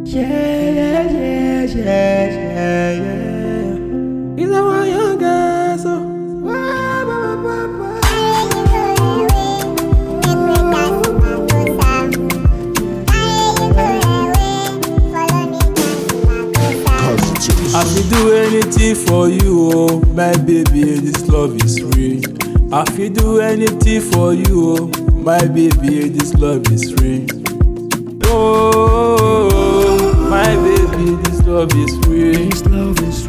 Yeah, yeah, yeah, yeah, yeah, yeah. He's a one young girl, so. Wah, wah, wah, wah, wah. I fit do anything for you, oh my baby. This love is real. I fit do anything for you, oh my baby. This love is real. Oh, my baby, this love is real. This love is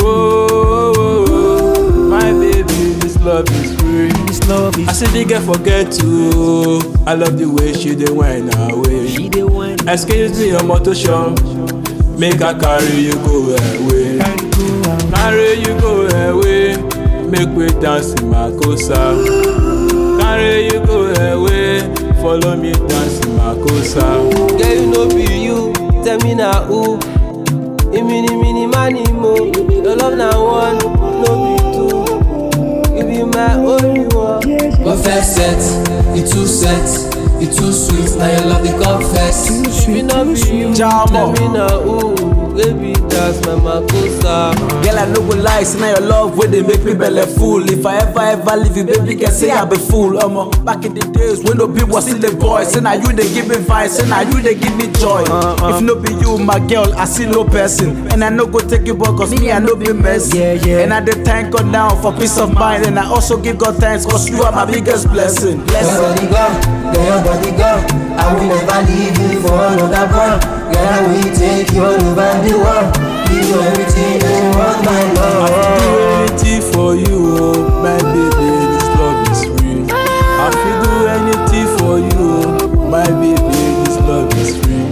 Oh, my baby, this love is real. This love I is say the girl forget to. I love the way she dey whine away. She the one. Excuse me, your motor shop. Make I carry you go away. Carry go out. Carry you go away. Make we dance in Makosa. Carry you go away. Follow me dance in Makosa. Girl, you know be you. Tell me now who. Imini mini mani mo. Your love now one, no be two. You be my only one. Confess set, it too set, it too sweet. Now your love the confess. If you not be you, Jamo. tell me now who. Baby, that's my makosa. Girl, I no go lie, say na your love wey dey make me belle full. If I ever ever leave you, baby, girl, say I be fool. Omo, back in the days when no people was still the boy, say na you dey give me vibes, say na you dey give me joy. If no be you, my girl, I see no person, and I no go take you back, cause me I no be messy. Yeah, yeah. And I dey thank God now for peace of mind, and I also give God thanks, cause you are my biggest blessing. Your Blessing. body go, girl, your body go. I will never leave you for another one. Girl, I will take you all over the world. Give you everything that you want, my I love. fit do anything for you, oh my baby. This love is real. I fit do anything for you, oh my baby. This love is real.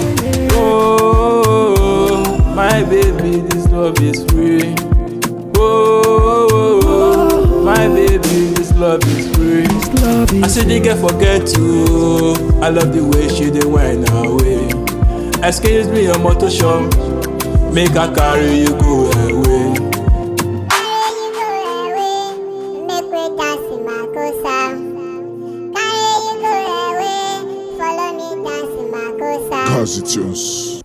Oh, my baby, this love is real. Oh, my baby, this love is real. This love I is say the girl forget to. I love the way she dey whine away. Excuse me, your motor shop. Make I carry you go away. Cause it's yours.